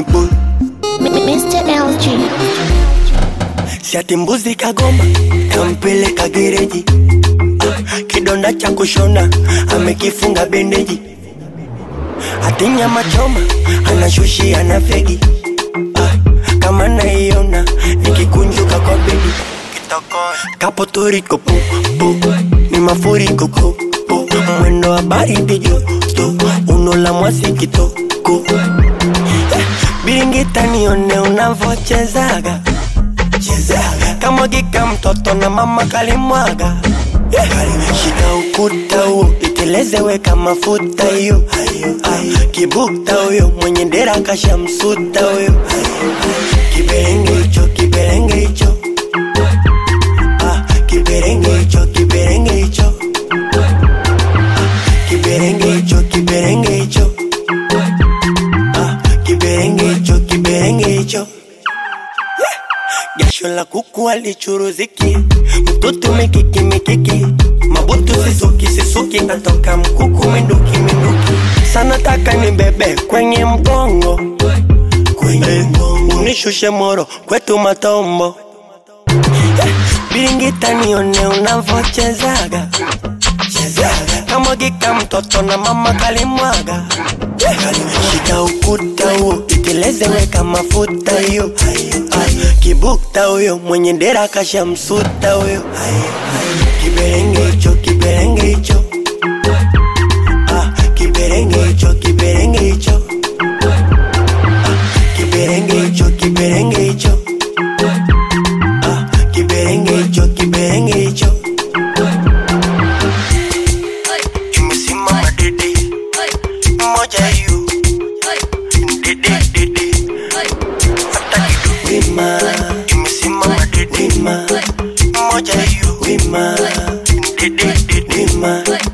Danny boy Mr. LG. Siati mbuzi kagoma kampeleka gereji Ah, kidonda cha kushona amekifunga bendeji hati nyama choma anashushia na fegi Ah, kama naiona nikikunjuka kwa bedi kapo toriko pu pu ni mafuriko pu pu mwendo wa baridi joto uno la mwasi kitoko Eh, biringita nione unavochezaga chezaga kamwagika mtoto na mama kalimwaga Yeah. shika ukuta huo iteleze weka mafuta hiyo Ah, kibukta huyo mwenye dera kashamsuta huyo kiberenge hicho kiberenge hicho Ah, kiberenge hicho kiberenge hicho Ah, kiberenge hicho kiberenge hicho Ah, kiberenge hicho kiberenge hicho jasho la kuku alichuruziki mtoto mikiki mikiki mabutu sisuki sisuki natoka mkuku minduki minduki sana taka ni bebe kwenye mgongo kwenye mgongo unishushe moro kwetu matombo Eh, biringita nione unavochezaga chezaga kamwagika mtoto na mama kalimwaga Eh, shika ukuta huo iteleze weka mafuta hiyo Ah, kibukta huyo mwenye dera kashamsuta huyo kiberenge hicho kiberenge hicho Ah, kiberenge hicho kiberenge hicho Ah, kiberenge hicho kiberenge hicho Ah, kiberenge hicho kiberenge hicho imesimama dede moja hiyo dede dede hata kidogo wima imesimama dede wima moja hiyo wima dede dede wima